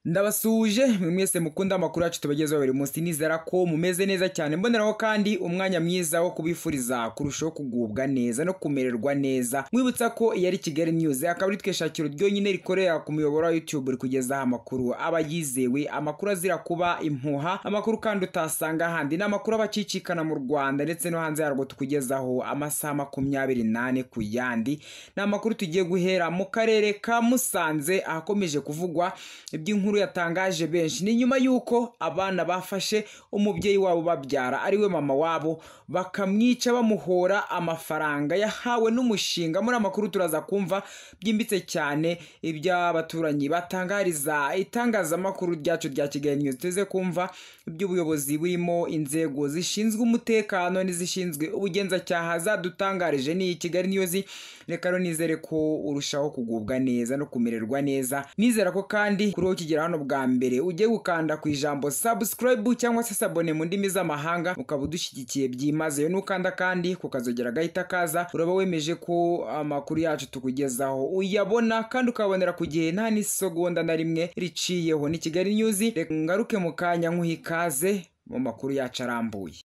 ndabasuhuje mwe mwese mukunda amakuru yacu tubagezaho buri munsi nizera ko mumeze neza cyane mboneraho kandi umwanya mwiza wo kubifuriza kurushaho kugubwa neza no kumererwa neza mwibutsa ko iyi ari kigali news akaba ari twe shakiro ryonyine rikorera ku muyoboro wa youtube rikugezaho amakuru aba yizewe amakuru azira kuba impuha amakuru kandi utasanga ahandi ni amakuru aba akicikana mu rwanda ndetse no hanze yarwo tukugezaho amasaha makumyabiri n'ane ku yandi ni amakuru tugiye guhera mu karere ka musanze ahakomeje kuvugwa iby'inkuru inkuru yatangaje benshi ni nyuma y'uko abana bafashe umubyeyi wabo babyara ariwe mama wabo bakamwica bamuhora amafaranga yahawe n'umushinga muri amakuru turaza kumva byimbitse cyane iby'abaturanyi batangariza itangazamakuru ryacu rya kigali news tuze kumva iby'ubuyobozi burimo inzego zishinzwe umutekano n'izishinzwe ubugenzacyaha zadutangarije n'iyi kigali news reka rero nizere ko urushaho kugubwa neza no kumererwa neza nizera ko kandi kuri uwo ukigera hano bwa mbere ugiye gukanda ku ijambo subscribe cyangwa se sabone mu ndimi z'amahanga ukaba udushyigikiye byimazeyo n'ukanda kandi kukazogera gahita kaza uraba wemeje ko amakuru yacu tukugezaho uyabona kandi ukabonera ku gihe nta n'isegonda na rimwe riciyeho ni kigali news reka ngaruke mu kanya nk'uhikaze mu makuru yacu arambuye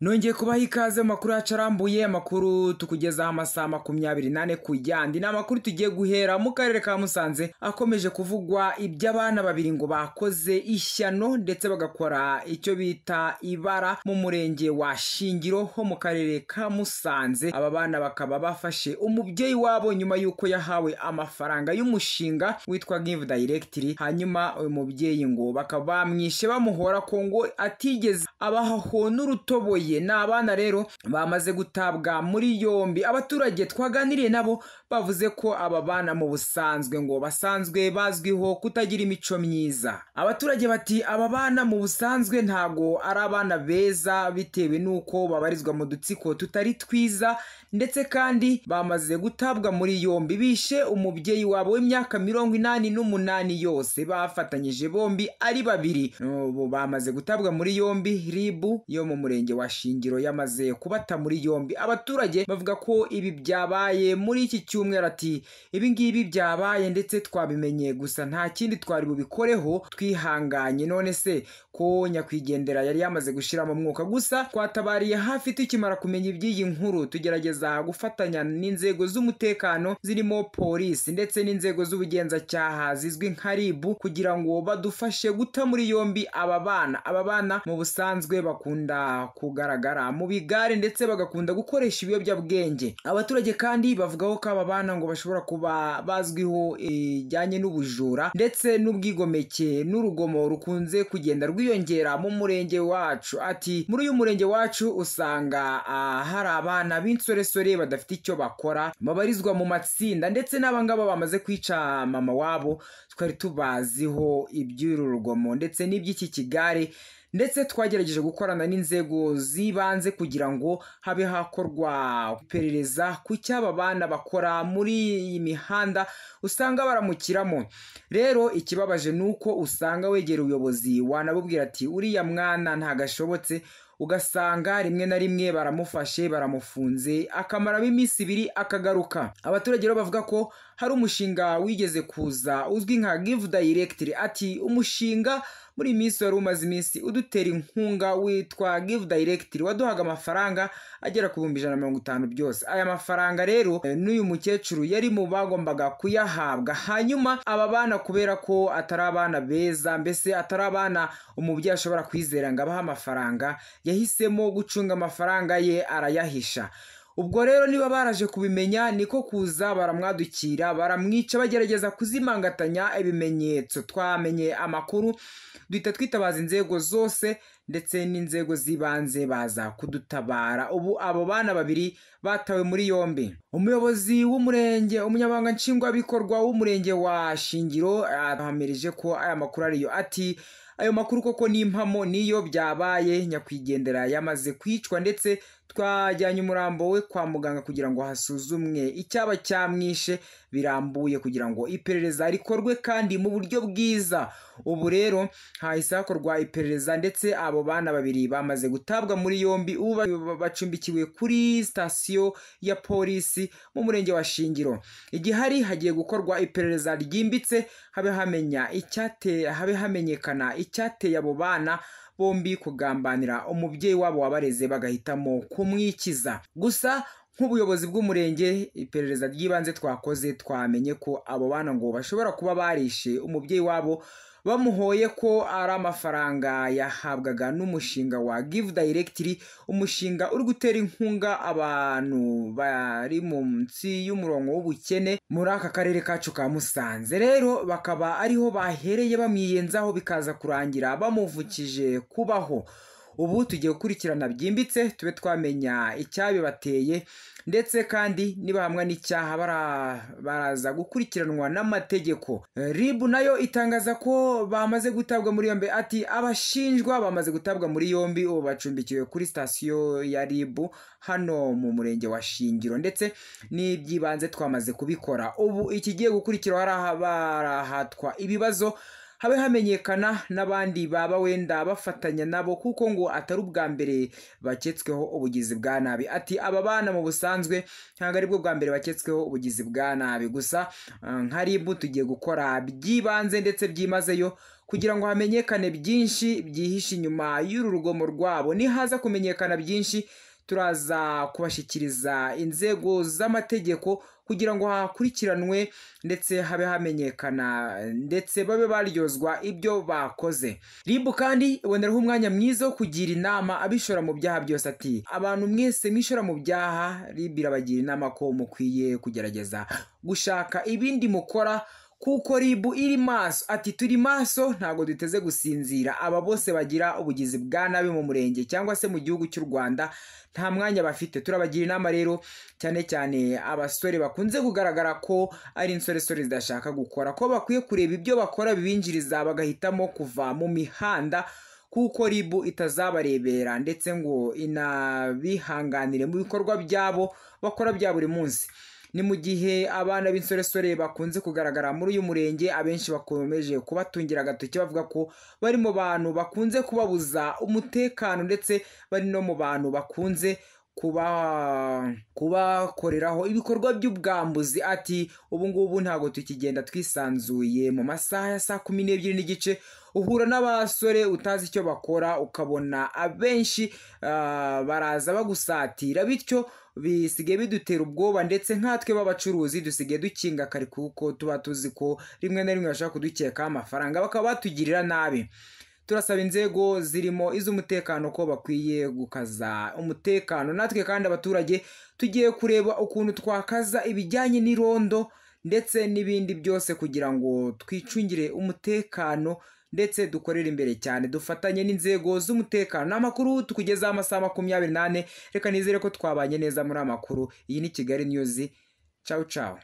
nongeye kubaha ikaze mu makuru yacu arambuye amakuru tukugezaho amasaha makumyabiri n'ane ku yandi ni amakuru tugiye guhera mu karere ka musanze akomeje kuvugwa iby'abana babiri ngo bakoze ishyano ndetse bagakora icyo bita ibara mu murenge wa shingiro ho mu karere ka musanze aba bana bakaba bafashe umubyeyi wabo nyuma y'uko yahawe amafaranga y'umushinga witwa give directiri hanyuma uyu mubyeyi ngo bakaba bamwishe bamuhora ko ngo atigeze abahaho n'urutoboye ni abana rero bamaze gutabwa muri yombi abaturage twaganiriye nabo bavuze ko aba bana mu busanzwe ngo basanzwe bazwiho kutagira imico myiza abaturage bati aba bana mu busanzwe ntago ari abana beza bitewe n'uko babarizwa mu dutsiko tutari twiza ndetse kandi bamaze gutabwa muri yombi bishe umubyeyi wabo w'imyaka mirongo inani n'umunani yose bafatanyije bombi ari babiri ubu bamaze gutabwa muri yombi ribu yo mu murenge wa shingiro yamaze kubata muri yombi abaturage bavuga ko ibi byabaye muri iki cyumweru ati ibi ngibi byabaye ndetse twabimenye gusa nta kindi twari bubikoreho twihanganye none se ko nyakwigendera yari yamaze gushyira mu mwuka gusa twatabariye hafi tukimara kumenya iby'iyi nkuru tugerageza gufatanya n'inzego z'umutekano zirimo polisi ndetse n'inzego z'ubugenzacyaha zizwi nka ribu kugira ngo badufashe guta muri yombi aba bana aba bana mu busanzwe bakunda kuga kugaragara mu bigare ndetse bagakunda gukoresha ibiyobyabwenge abaturage kandi bavugaho ko aba bana ngo bashobora kuba bazwiho ijyanye n'ubujura ndetse n'ubwigomeke n'urugomo rukunze kugenda rwiyongera mu murenge wacu ati muri uyu murenge wacu usanga hari abana b'insoresore badafite icyo bakora babarizwa mu matsinda ndetse n'abangaba bamaze kwica mama wabo twari tubaziho iby'uru rugomo ndetse n'iby'iki kigare ndetse twagerageje gukorana n'inzego z'ibanze kugira ngo habe hakorwa iperereza ku cy'aba bana bakora muri iyi mihanda usanga baramukiramo rero ikibabaje ni uko usanga wegera ubuyobozi wanabubwira ati uriya mwana ntagashobotse ugasanga rimwe na rimwe baramufashe baramufunze akamaramo iminsi ibiri akagaruka abaturage rero bavuga ko hari umushinga wigeze kuza uzwi nka give directiri ati umushinga muri iyi minsi wari umaze iminsi udutera inkunga witwa give directiri waduhaga amafaranga agera ku bihumbi ijana na mirongo itanu byose aya mafaranga rero n'uyu mukecuru yari mu bagombaga kuyahabwa hanyuma aba bana kubera ko atari abana beza mbese atari abana umubyeyi ashobora kwizera ngo abahe amafaranga yahisemo gucunga amafaranga ye arayahisha ubwo rero niba baraje kubimenya niko kuza baramwadukira baramwica bagerageza kuzimangatanya ibimenyetso twamenye amakuru duhita twitabaza inzego zose ndetse n'inzego z'ibanze baza kudutabara ubu abo bana babiri batawe muri yombi umuyobozi w'umurenge umunyabanga nshingwabikorwa w'umurenge wa shingiro yahamirije ko aya makuru ariyo ati ayo makuru koko n'impamo niyo byabaye nyakwigendera yamaze kwicwa ndetse twajyanye umurambo we kwa muganga kugira ngo hasuzumwe icyaba cyamwishe birambuye kugira ngo iperereza rikorwe kandi mu buryo bwiza ubu rero hahise hakorwa iperereza ndetse abo bana babiri bamaze gutabwa muri yombi ubu ba- bacumbikiwe kuri sitasiyo ya polisi mu murenge wa shingiro igihari hagiye gukorwa iperereza ryimbitse habe hamenya icyate habe hamenyekana icyateye abo bana bombi kugambanira umubyeyi wabo wabareze bagahitamo kumwikiza gusa nk'ubuyobozi bw'umurenge iperereza ry'ibanze twakoze twamenye ko abo bana ngo bashobora kuba barishe umubyeyi wabo bamuhoye ko ari amafaranga yahabwaga n'umushinga wa give directly umushinga uri gutera inkunga abantu bari munsi y'umurongo w'ubukene muri aka karere kacu ka musanze rero bakaba ariho bahereye bamwiyenzaho bikaza kurangira bamuvukije kubaho ubu tugiye gukurikirana byimbitse tube twamenya icyabibateye ndetse kandi nibahamwa n'icyaha bara- baraza gukurikiranwa n'amategeko Eh, rib nayo itangaza ko bamaze gutabwa muri yombi ati abashinjwa bamaze gutabwa muri yombi ubu bacumbikiwe kuri sitasiyo ya rib hano mu murenge wa shingiro ndetse n'iby'ibanze twamaze kubikora ubu ikigiye gukurikiraho ari aha barahatwa ibibazo habe hamenyekana n'abandi baba wenda bafatanya nabo kuko ngo atari ubwa mbere baketsweho ubugizi bwa nabi ati aba bana mu busanzwe ntabwo ari bwo bwa mbere baketsweho ubugizi bwa nabi gusa eh, nka ribu tugiye gukora byibanze ndetse byimazeyo kugira ngo hamenyekane byinshi byihishe inyuma y'uru rugomo rwabo nihaza kumenyekana byinshi turaza kubashyikiriza inzego z'amategeko kugira ngo hakurikiranwe ndetse habe hamenyekana ndetse babe baryozwa ibyo bakoze ribu kandi iboneraho umwanya mwiza wo kugira inama abishora mu byaha byose ati abantu mwese mwishora mu byaha ribu irabagira inama ko mukwiye kugerageza gushaka ibindi mukora kuko ribu iri maso ati turi maso ntabwo duteze gusinzira aba bose bagira ubugizi bwa nabi mu murenge cyangwa se mu gihugu cy'u rwanda nta mwanya bafite turabagira inama rero cyane cyane abasore bakunze kugaragara ko ari insoresore zidashaka gukora ko bakwiye kureba ibyo bakora bibinjiriza bagahitamo kuva mu mihanda kuko ribu itazabarebera ndetse ngo inabihanganire mu bikorwa byabo bakora bya buri munsi ni mu gihe abana b'insoresore bakunze kugaragara muri uyu murenge abenshi bakomeje kubatungira agatoki bavuga ko bari mu bantu bakunze kubabuza umutekano ndetse bari no mu bantu bakunze kuba kubakoreraho ibikorwa by'ubwambuzi ati ubu ngubu ntabwo tukigenda twisanzuye mu masaha ya saa kumi n'ebyiri n'igice uhura n'abasore utazi icyo bakora ukabona abenshi ah, baraza bagusatira bityo bisigaye bidutera ubwoba ndetse nkatwe b'abacuruzi dusigaye dukinga kare kuko tuba tuzi ko rimwe na rimwe bashobora kudukekaho amafaranga bakaba batugirira nabi turasaba inzego zirimo iz'umutekano ko bakwiye gukaza umutekano natwe kandi abaturage tugiye kureba ukuntu twakaza ibijyanye n'irondo ndetse n'ibindi byose kugira ngo twicungire umutekano ndetse dukorere imbere cyane dufatanye n'inzego z'umutekano ni amakuru tukugezaho amasaha makumyabiri n'ane reka nizere ko twabanye neza muri amakuru iyi ni kigali news cawu cawu